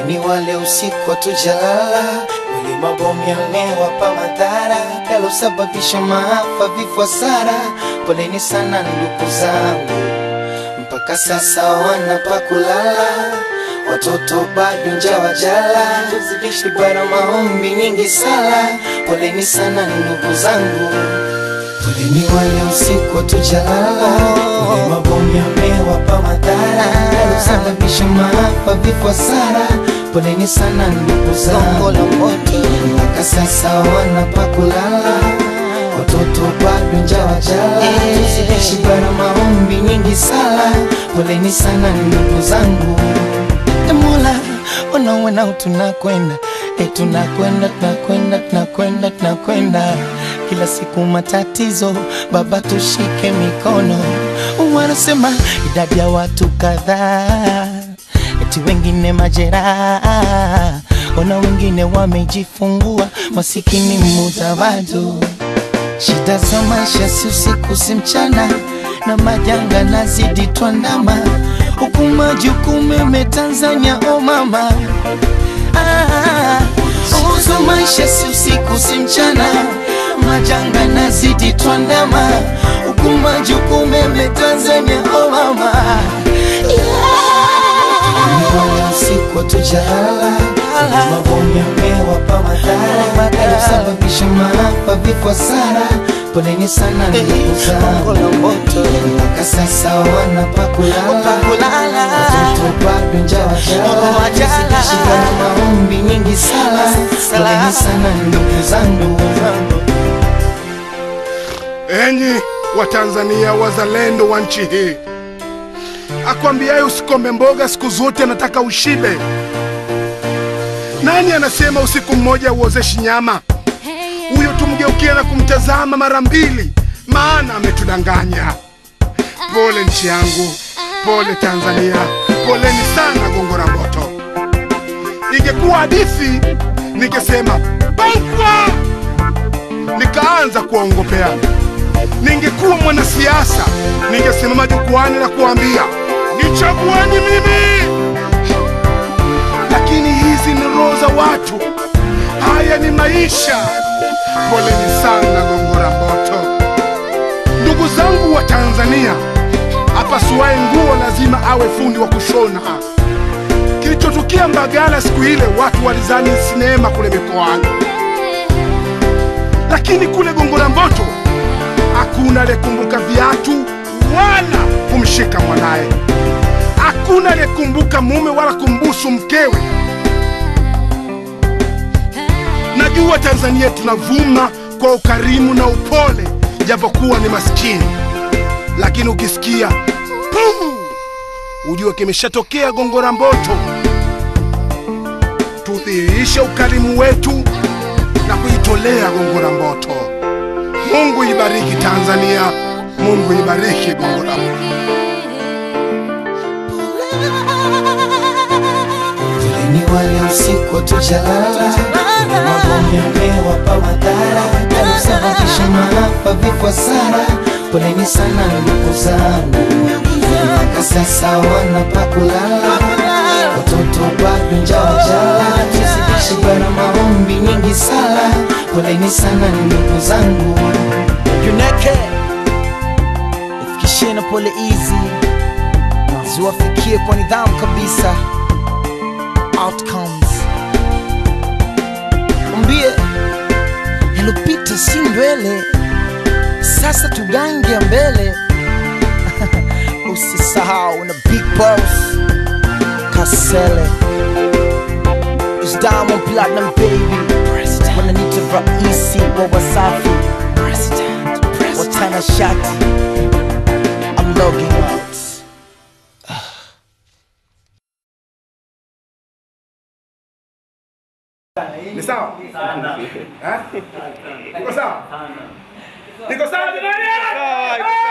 Ni wale usiku hatujalala, wale mabomu yamewapa madhara yalosababisha maafa, vifo, hasara. Poleni sana ndugu zangu, mpaka sasa wana pa kulala, watoto bado njaa wajala, tuzidishi bara maombi nyingi sala. Poleni sana ndugu zangu, poleni wale usiku hatujalala, wale mabomu yamewapa madhara yalosababisha maafa, vifo, hasara. Poleni sana ndugu zangu, mpaka sasa wana pa kulala, watoto bado njaa wajala, tuzidishi bara maombi nyingi sala. Poleni sana ndugu zangu. E Mola, unaona tunakwenda e, tunakwenda tunakwenda tunakwenda tunakwenda kila siku matatizo, Baba tushike mikono. Wanasema idadi ya watu kadhaa, eti wengine majeraha, ona wengine wamejifungua, masikini mudawadu Shida za maisha si usiku si mchana, na majanga nazidi twandama, huku majukumu yame Tanzania, o mama ah, uzo maisha si usiku si mchana, majanga nazidi twandama, huku majukumu yame Tanzania, o mama yeah. usiku hatujalala, mabomu yamewapa madhara yalosababisha maafa, vifo, hasara. Poleni sana ndugu zangu, mpaka sasa wana pa kulala, watoto bado njaa wajala, zikishika na maombi nyingi sala. Poleni sana ndugu zangu. Enyi Watanzania wazalendo wa nchi hii, akwambiaye usikome mboga siku zote anataka ushibe. Nani anasema usiku mmoja uozeshi nyama? Huyo tumgeukia na kumtazama mara mbili, maana ametudanganya. Pole nchi yangu, pole Tanzania, poleni sana Gongo la Mboto. Ingekuwa hadithi ningesema bangwa, nikaanza kuwaongopea. Ningekuwa mwanasiasa ningesimama jukwani na kuambia nichagueni mimi, lakini hizi ni roho za watu, haya ni maisha. Poleni sana Gongo la Mboto. Ndugu zangu wa Tanzania, apasuaye nguo lazima awe fundi wa kushona. Kilichotukia Mbagala siku ile, watu walizani sinema kule mikoani, lakini kule Gongo la Mboto hakuna aliyekumbuka viatu wala kumshika mwanaye, hakuna aliyekumbuka mume wala kumbusu mkewe. Najua Tanzania tunavuma kwa ukarimu na upole, japokuwa ni maskini, lakini ukisikia puu, ujue kimeshatokea Gongo la Mboto. Tudhihirishe ukarimu wetu na kuitolea Gongo la Mboto. Mungu ibariki Tanzania, Mungu ibariki Gongo la Mboto. Poleni wale usiku hatujalala, mabomu yamewapa madhara yalosababisha maafa, vifo, hasara. Poleni sana ndugu zangu, mpaka sasa wana pa kulala, watoto bado njaa wajala, tuzidishi bara maombi nyingi sala. Poleni sana ndugu zangu. Juneke ifikishie na pole hizi ziwafikie kwa nidhamu kabisa. Outcomes mwambie yalopita si ndwele, sasa tugange mbele. Usisahau na big boss Kasele is Diamond Platinum baby, wananiita raisi wa Wasafi watana shati. I'm logging out. Ni sawa? Eh? Niko sawa? Niko sawa jamani?